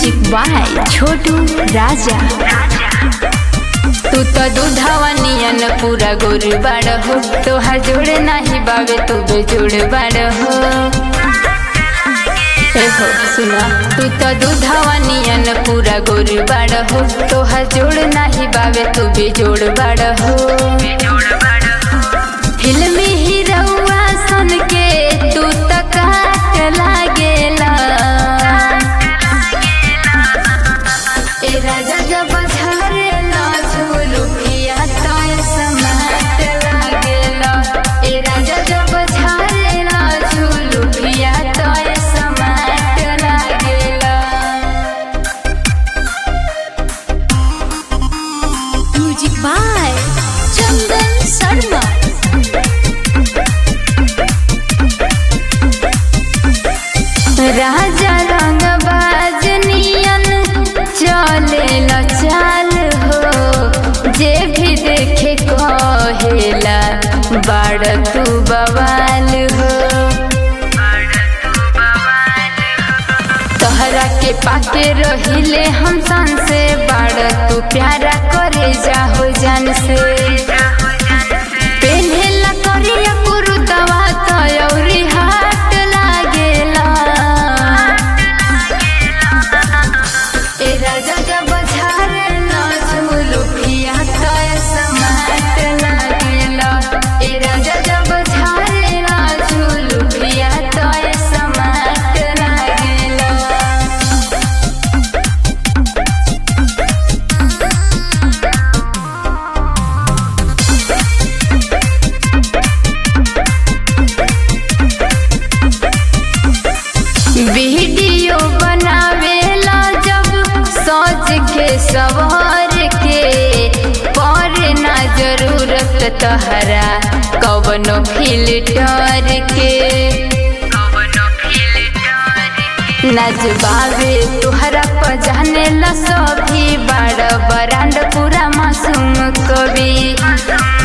music by छोटू राजा तू तो दूधवा नियन पूरा गोर बाड़ हो तोहार जोड़ नाही बावे तू बेजोड़ बाड़ हो ए हो सुना तू तो दूधवा नियन पूरा गोर बाड़ हो तोहार जोड़ नाही बावे तू बेजोड़ बाड़ हो फिल्मी हीरोआ सन के तू तो काट लागेला ए राजा जब झरेला झुलुकिया तो समाट लागेला ए राजा जब झरेला झुलुकिया तो समाट लागेला म्यूजिक बाय चंदन शर्मा राजा रंग बाजनियन चले चाल हो जे भी देखे कहेला बाड़ तू बवाल हो तोहरा के पाके रहिले हम सन से बाड़ तू प्यारा करे जाहो जान से पेन्हेला करिया कुरुतवा तयौरी हाट लागेला ए राजा जब झारेला झुलुकिया तय समाट लागेला ए राजा जब झारेला झुलुकिया तय समाट लागेला वीडियो बनावेला जब सोच के सवार के पर ना जरूरत तहरा कवनो फिल्टर के नजबावे तुहरा पजाने ला सभी बड़ बरांड पूरा मासूम कवि